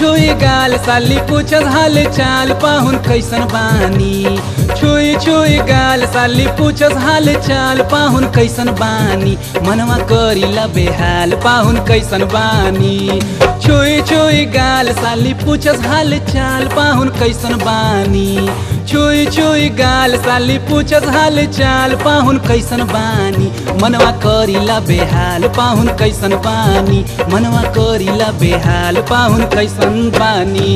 छुई गाल साली पूछत हाल चाल पाहुन कैसन बानी छुई छुई गाल साली पूछत हाल चाल पाहुन कैसन बानी मनवा करीला बेहाल पाहुन कैसन बानी छुई छुई गाल साली पूछत हाल चाल पाहुन कैसन बानी छुई छुई गाल साली पूछत हाल चाल पाहुन कैसन बानी मनवा करीला बेहाल पाहुन कैसन बानी मनवा करीला बेहाल पाहुन कैसन बानी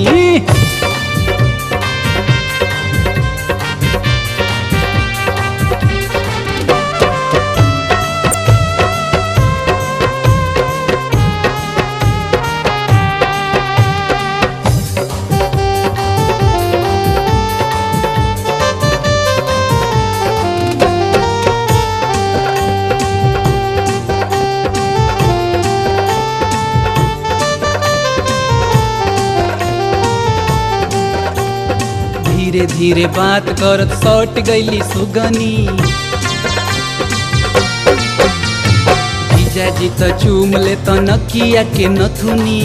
धीरे धीरे बात करत सट गईली सुगनी जीजाजी त चूम ले त नकिया के नथुनी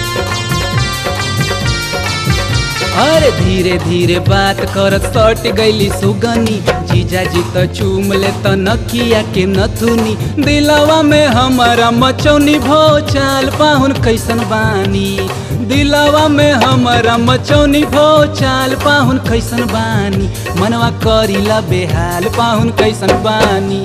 अरे धीरे धीरे बात करत सट गईली सुगनी जीजाजी त चूम ले त नकिया के नथुनी दिलवा में हमारा मचौनी भो चाल पाहुन कैसन बानी दिलवा में हमारा मचौनी भो चाल पाहुन कैसन बानी मनवा करीला बेहाल पाहुन कैसन बानी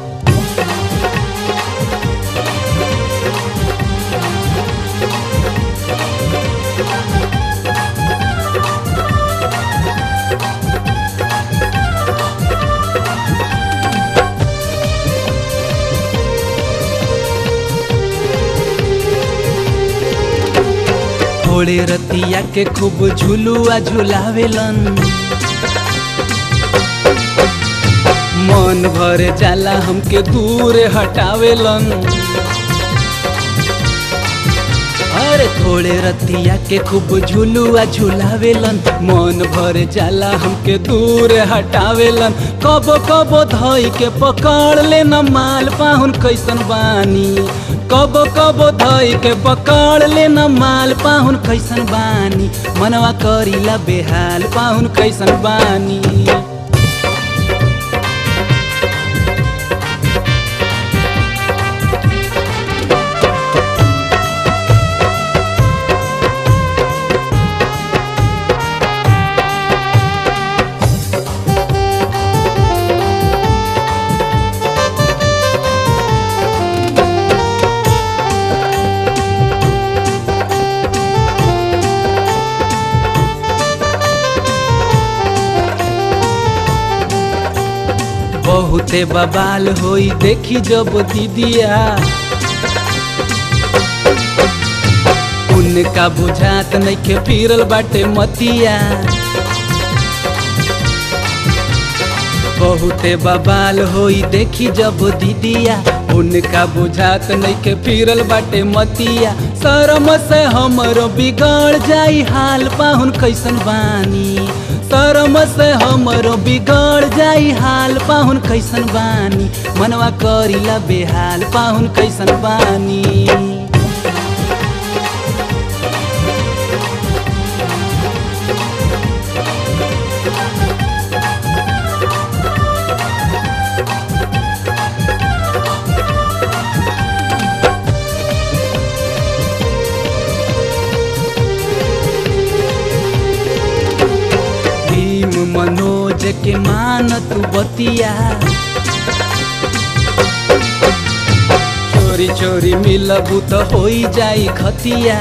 थोड़े रतिया के खूब झुलुआ झुलावेलन मन भर जाला हमके दूर हटावेलन अरे थोड़े रतिया के खूब झुलुआ झुलावेलन मन भर जाला हमके दूर हटावेलन कबो कबो धई के पकड़ लेना माल पाहुन कैसन बानी कबो कबो धई के पकड़ लेना माल पाहुन कैसन बानी मनवा करीला बेहाल पाहुन कैसन बानी बहुते बबाल होई देखी जब दीदिया उनका बुझात नइखे फिरल बाटे मतिया बहुते बबाल होई देखी जब दीदिया उनका बुझात नइखे फिरल बाटे मतिया शरम से हमरो बिगड़ जाई हाल पाहुन कैसन बानी शरम से हमरो बिगड़ जाई हाल पाहुन कैसन बानी मनवा करीला बेहाल पाहुन कैसन बानी भीम मनोज के मान तू बतिया चोरी चोरी मिलबू तो होई जाई खतिया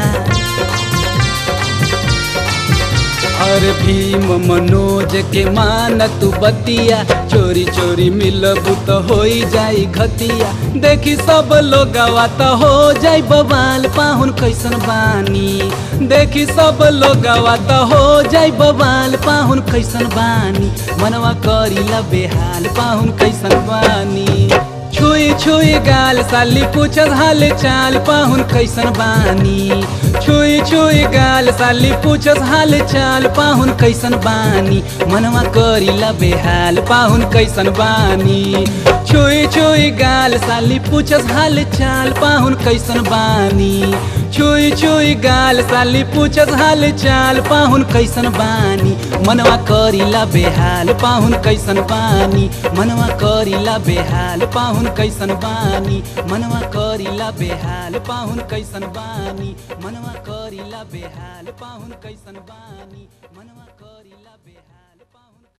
अरे भीम मनोज के मान तू बतिया चोरी चोरी मिलबू तो होई जाई खतिया देखी सब लोग तो हो जाई बवाल पाहुन कैसन बानी देखी सब लोग तो हो जाई बवाल पाहुन कैसन बानी मनवा करीला बेहाल पाहुन कैसन बानी छुई छुई गाल साली पूछत हाल चाल पाहुन कैसन बानी छुई छुई गाल साली पूछत हाल चाल पाहुन कैसन बानी मनवा करीला बेहाल पाहुन कैसन बानी छुई छुई गाल साली पूछत हाल चाल पाहुन कैसन बानी छुई छुई गाल साली पूछस हाल चाल पाहुन कैसन बानी मनवा करीला बेहाल पाहुन कैसन बानी मनवा करीला बेहाल पाहुन कैसन बानी मनवा करीला बेहाल पाहुन कैसन बानी मनवा करीला बेहाल पाहुन कैसन बानी मनवा करीला